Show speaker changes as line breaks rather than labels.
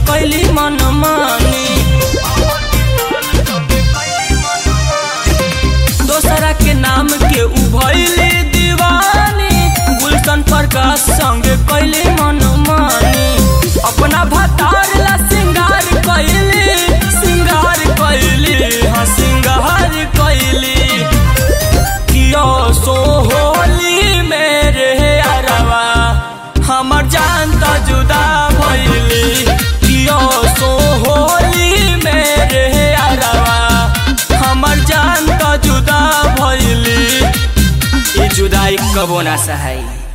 कैली मन मानी दोसरा के नाम के उभैली दीवानी गुलशन प्रकाश संग कैली मन मानी अपना भतार ला सिंगार कैली सिंगार कैली हाँ सिंगार कैली कियो सोहोली मेरे अरवा हमर जान त जुदा भइली कियो सोहोली मेरे अरवा हमर जान त जुदा भइली ई जुदाई कबो ना सहाई